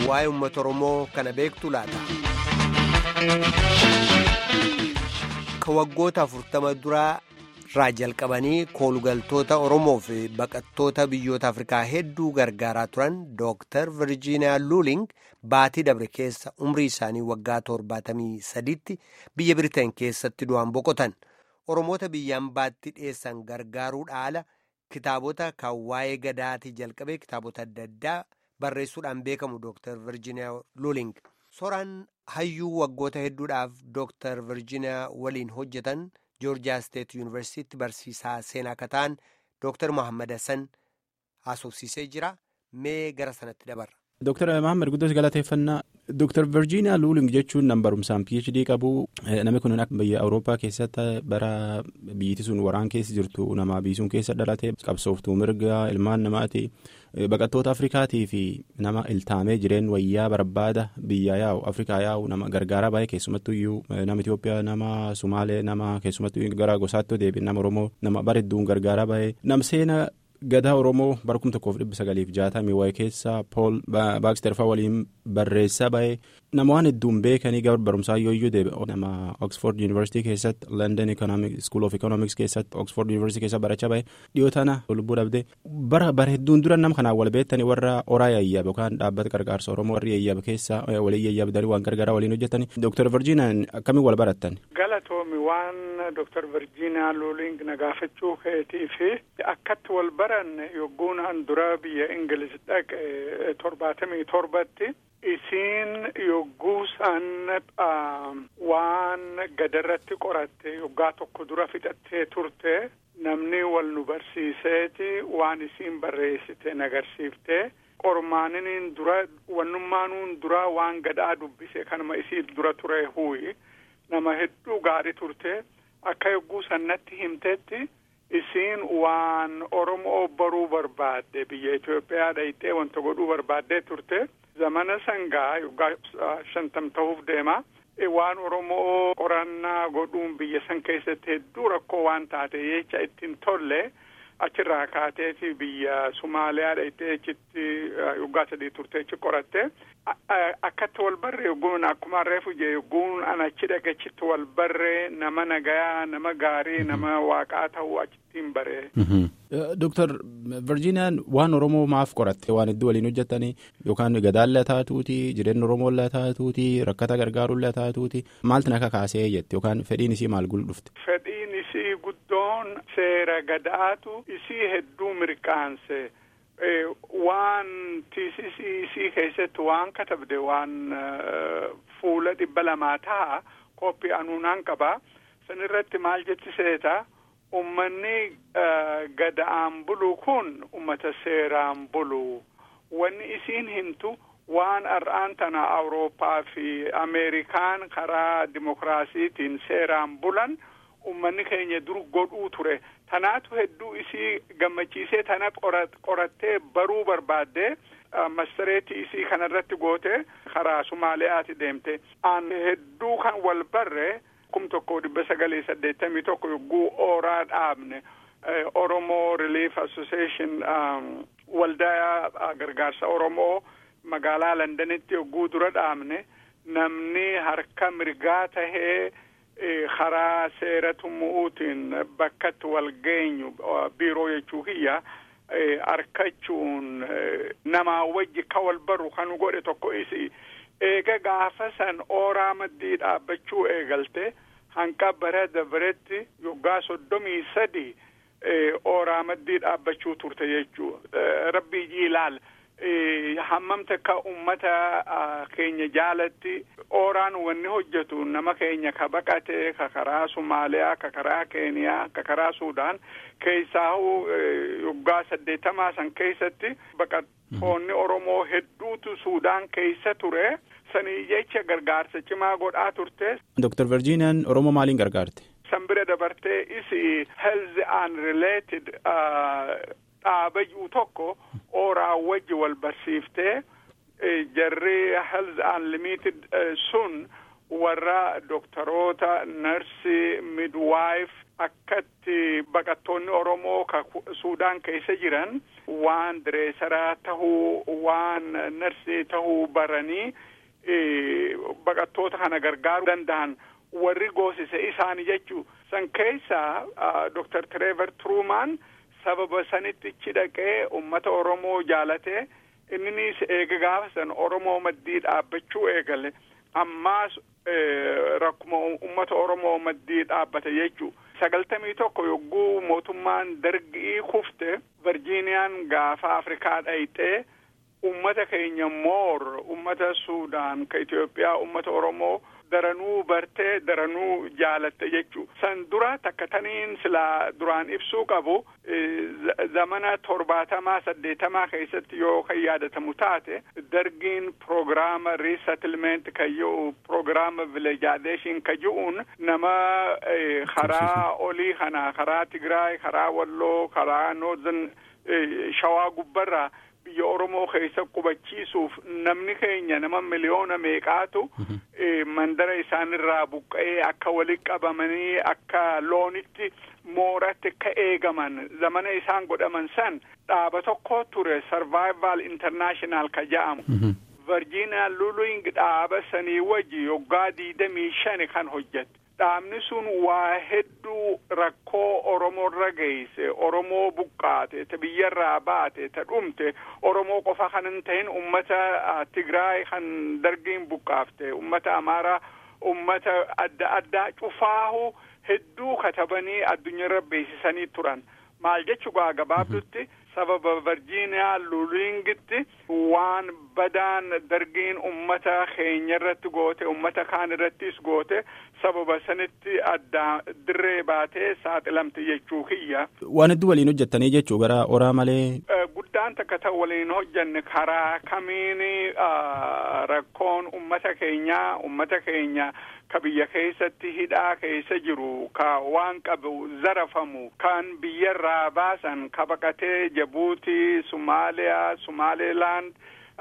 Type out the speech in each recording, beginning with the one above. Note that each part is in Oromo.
waa'ee uummata Oromoo kana beektu laata. Ka waggoota afurtama duraa irraa jalqabanii koolugaltoota Oromoo fi baqattoota biyyoota Afrikaa hedduu gargaaraa turan Dooktar Virgiiniyaa Luuling baatii dabre keessa umrii isaanii waggaa torbaatamii sadiitti biyya Biriteen keessatti du'an boqotan. Oromoota biyyaan baatti dhiyeessan gargaaruudha ala kitaabota kan waa'ee gadaatii jalqabee kitaabota adda addaa barreessuudhaan beekamu Dooktar Virgiiniyaa Luuling. Soraan hayyuu waggoota hedduudhaaf Dooktar Virgiiniyaa waliin hojjetan Joorjiyaa Steet Yuunivarsiitti barsiisaa seenaa akka ta'an Dooktar Mohaammed Hassan haasofsiisee jira. Mee gara sanatti dabarra. Dooktar Mohaammed Guddoos galateeffannaa. Dooktar Virgiiniyaa Luuling jechuun nama barumsaan PhD qabu namni kun biyya Awurooppaa keessatti bara biyyatti sun waraan keessa jirtu nama biisuun keessa dhalate qabsooftuu mirga ilmaan namaati baqattoota Afrikaatii fi nama iltaamee jireen wayyaa barbaada biyya yaa'u Afrikaa yaa'u nama gargaaraa baay'ee keessumattuu iyyuu nama Itoophiyaa nama Sumaalee nama keessumattuu gara gosaatti deebiin nama Oromoo nama bareedduun gargaaraa baay'ee nam seena. Gadaa Oromoo bara kuma tokkoof dhibba sagaliif jaatamii waa'ee keessa Pool Baaksterfaa waliin barreessaa ba'ee nama waan hedduun beekanii gara barumsaa yoo iyyuu deebi'e nama Oxford University keessatti London School of Economics keessatti Oxford University keessa barachaa ba'ee dhiyoo tana lubbuu dhabdee bara bara hedduun dura nama kanaan wal beektanii warra oraa yayyaaba yookaan dhaabbata gargaarsa Oromoo warri yayyaaba keessa waliin yayyaabdanii waan gargaaraa waliin hojjetanii Dr. Virgiiniyaan akkamiin wal barattan. Galatoomi waan Dr. Virgiiniyaa Luuling na gaafachuu keetii fi akkatti wal baranne yogguun an dura biyya Ingiliz dhaqe torbaatamii torbatti isiin yogguu san waan gadarratti qoratte yoggaa tokko dura fixattee turte namni wal nu barsiiseeti waan isiin barreessite nagarsiifte qormaaniniin dura wannummaanuun dura waan gadaa dubbise kanuma isii dura ture huuyi nama hedduu gaarii turte akka yogguu sannatti himtetti isiin waan Oromoo baruu barbaadde biyya Itoophiyaa dhayxee wanta godhuu barbaaddee turte zamana sangaa yoggaa shantam ta'uuf deema waan Oromoo qorannaa godhuun biyya san keessatti hedduu rakkoo waan taate jecha ittiin tolle achirraa kaateeti biyya Sumaaliyaa dhayxee achitti yoggaa sadii turte achi qoratte akkatti wal barree yogguun akkuma reefu jee yogguun an achi dhaqachitti wal barree nama nagayaa nama gaarii nama waaqaa ta'uu achittiin baree. Dooktar Virgiiniyaan waan Oromoo maaf qoratte waan hedduu waliin hojjetanii yookaan gadaallee taatuuti jireenya Oromoollee taatuuti rakkata gargaaruullee taatuuti maaltu naka kaasee jette yookaan fedhiin isii maal dhufte. Fedhiin isii guddoon seera gadaatu isii hedduu mirqaanse. waan tiisisii isii keessatti waan katabde waan fuula dhibba lamaa ta'a koppii anuunaan qaba san irratti maal jechi seeta ummanni gada'aan bulu kun ummata seeraan bulu wanni isiin himtu waan har'aan tana awurooppaa fi ameerikaan karaa dimokiraasiitiin seeraan bulan ummanni keenya dur godhuu ture tanaatu hedduu isii gammachiisee tana qorattee baruu barbaadde mastareetii isii kanarratti goote karaa sumaaliyaati deemte an hedduu kan wal barre kum tokko dhibba sagalii saddeettamii tokko yogguu ooraa dhaabne oromoo relief association waldaa gargaarsa oromoo magaalaa londanitti yogguu dura dhaabne namni harka mirgaa tahee karaa seera tummu'uutiin bakkatti wal geenyu biiroo jechuu kiyya harkachuun namaa wajji ka wal barru kan godhe tokko isi eega gaafa san ooraa maddii dhaabbachuu eegalte hanqa bara dabaretti yoggaa soddomii sadi ooraa maddii dhaabbachuu turte jechuu rabbii jiilaal hammam takka ummata keenya jaalatti ooraan wanni hojjetu nama keenya ka baqate ka karaa Sumaaliyaa ka karaa Keeniyaa ka karaa Suudaan keessaa yoggaa saddeettamaa san keessatti baqattoonni Oromoo hedduutu Suudaan keessa ture sanii jecha gargaarsa cimaa godhaa turte. Dr. Virgiiniyaan Oromoo maaliin gargaarte? San bira dabartee isi health and related dhaabayyuu tokko ooraa wajji wal barsiiftee jarri health unlimited sun warra doktoroota narsii midwaayif akkatti baqattoonni oromoo ka suudaan keessa jiran waan direesaraa tahuu waan narsii tahuu baranii baqattoota kana gargaaruu danda'an warri goosise isaani jechuu san keessaa doktar Tireever Truumaan sababa sanitti ichi dhaqee ummata oromoo jaalatee inninis eega gaafa san oromoo maddii dhaabbachuu eegale ammaas rakkuma ummata oromoo maddii dhaabbate jechuu sagaltamii tokko yogguu mootummaan dargii kufte virgiiniyaan gaafa afrikaa dhayxee ummata keenya moor ummata suudaan ka itiyoophiyaa ummata oromoo daranuu bartee daranuu jaalatte jechuu san dura takka taniin silaa duraan ibsuu qabu zamana torbaatamaa saddeetamaa keessatti yoo kan yaadatamu taate dargiin proogiraama riisatilment ka ji'u proogiraama vilejaadeshin ka ji'uun nama karaa olii kana karaa tigraay karaa walloo karaa noozan shawaa gubbarraa biyya oromoo keessa qubachiisuuf namni keenya nama miliyoona meeqaatu mandara isaanirraa buqqa'ee akka walitti qabamanii akka loonitti mooratti akka eegaman zamana isaan godhaman san dhaaba tokko ture sarvaayivaal intarnaashinaal ka ja'amu virgiiniyaa luling dhaaba sanii wajji yoggaa diidamii shani kan hojjette dhaabni sun waa hedduu rakkoo oromoorra geesse oromoo buqqaate ta biyyarraa baate ta dhumte oromoo qofa kan hin ta'in ummata tigraay kan dargiin buqqaafte ummata amaaraa ummata adda addaa cufaahu hedduu katabanii addunyaarra beeksisanii turan maal jechuu gaa gabaabdutti sababa virgiiniyaa lulingitti waan badaan dargiin ummata keenya irratti goote ummata kaan irrattis goote sababa sanitti adda dirree baatee saaxilamte jechuu kiyya. Waan hedduu waliin hojjettanii jechuu gara oraa malee. Guddaan takka ta'u waliin hojjanne karaa kamiin rakkoon ummata keenyaa ummata keenya ka biyya keessatti hidhaa keessa jiru ka waan qabu zarafamu kan biyyarraa baasan ka baqatee jabuutii sumaaliyaa sumaaleelaand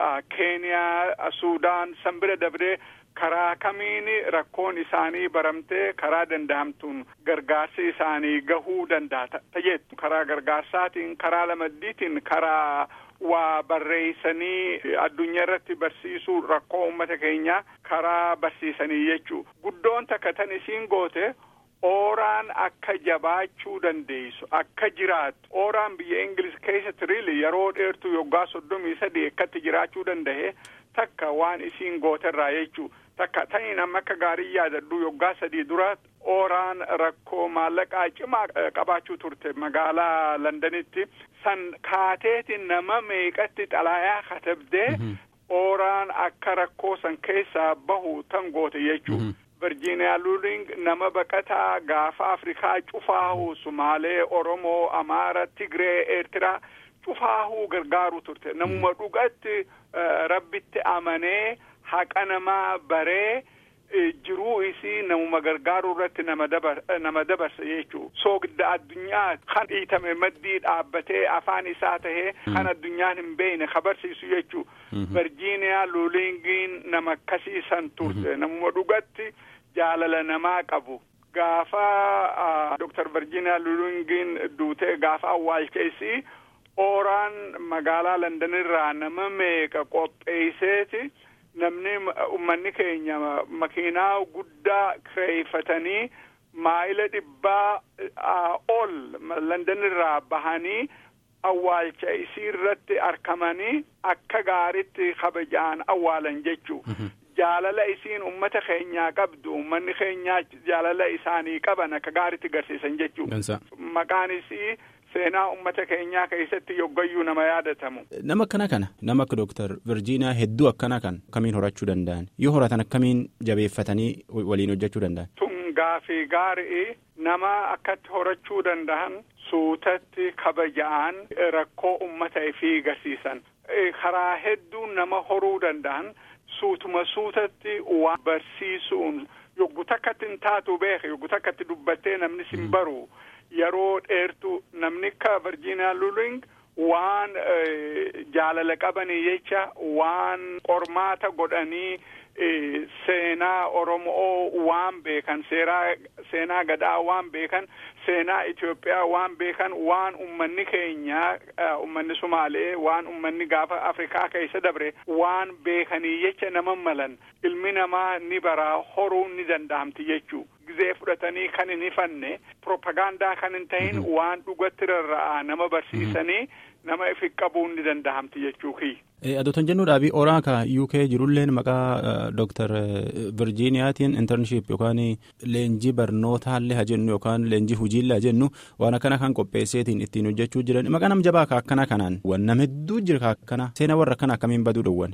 keeniyaa suudaan san bira dabree karaa kamiin rakkoon isaanii baramtee karaa dandahamtuun gargaarsi isaanii gahuu danda'a tajettu karaa gargaarsaatiin karaa lamaddiitiin karaa waa barreeysanii addunyaa irratti barsiisuu rakkoo ummata keenyaa karaa barsiisanii jechuu guddoon takka tan isiin goote ooraan akka jabaachuu dandeessu akka jiraattu ooraan biyya ingilis keessatti riili yeroo dheertuu yoggaa soddomii sadii akkatti jiraachuu danda'e takka waan isiin gooterraa jechuu takka ta'in amma akka gaarii yaadadhu yoggaa sadii dura ooraan rakkoo maallaqaa cimaa qabaachuu turte magaalaa londanitti san kaateetiin nama meeqatti xalaayaa katabdee ooraan akka rakkoo san keessaa bahu tan goote jechuu virgiiniyaa luuling nama baqataa gaafa afrikaa cufaahu sumaalee oromoo amaara tigree eertiraa cufaahuu gargaaruu turte namuma dhugatti rabbitti amanee haqa namaa baree jiruu isii namuma gargaaruu irratti nama dabarsa jechuu soogidda addunyaa kan dhiitame maddii dhaabbatee afaan isaa tahee kan addunyaan hin beekne kabarsiisu jechuu virgiiniyaa luulingiin nama akkasiisan turte namuma dhugatti jaalala namaa qabu gaafa doktar virgiiniyaa luulingiin duutee gaafa awwaalcheesii ooraan magaalaa londonirraa nama meeqa qopheeyseeti namni ummanni keenya makiinaa guddaa kireeffatanii maayila dhibbaa ol londonirraa bahanii awwaalcha isii irratti argamanii akka gaaritti kabajaan awwaalan jechuu jaalala isiin ummata keenyaa qabdu ummanni keenyaa jaalala isaanii qaban akka gaaritti garsiisan jechuu maqaan isii seenaa ummata keenyaa keessatti yoggayyuu nama yaadatamu. Nama akkana kana nama akka Dooktar Virgiiniyaa hedduu akkana kan akkamiin horachuu danda'an yoo horatan akkamiin jabeeffatanii waliin hojjechuu danda'an. Tun gaafii gaarii nama akkatti horachuu danda'an suutatti kabaja'an rakkoo ummata ifii garsiisan karaa hedduu nama horuu danda'an suutuma suutatti waan barsiisuun yoggu takkatti hin taatu beeke yoggu takkatti dubbattee namni sin baru. yeroo dheertu namni akka virgiiniyaa luling waan jaalala qabanii jecha waan qormaata godhanii seenaa Oromoo waan beekan seenaa gadaa waan beekan seenaa Itoophiyaa waan beekan waan ummanni keenya ummanni Sumaalee waan ummanni gaafa Afrikaa keessa dabre waan beekanii jecha nama malan ilmi namaa ni baraa horuu ni danda'amti jechuu gizee fudhatanii kan hin ifanne propagaandaa kan hin tahin waan dhugatti rarra'aa nama barsiisanii nama ifi qabuun ni danda'amti jechuu kiyya. Adoota jennuudhaafi oraa ka UK jirulleen maqaa Dr. Virgiiniyaatiin internship yookaan leenjii barnootaallee haa jennu yookaan leenjii hojiillee haa jennu waan akkana kan qopheesseetiin ittiin hojjechuu jiran maqaa nam jabaa ka akkana kanaan waan nama hedduu jira ka akkana seena warra akkana akkamiin baduu dhowwan.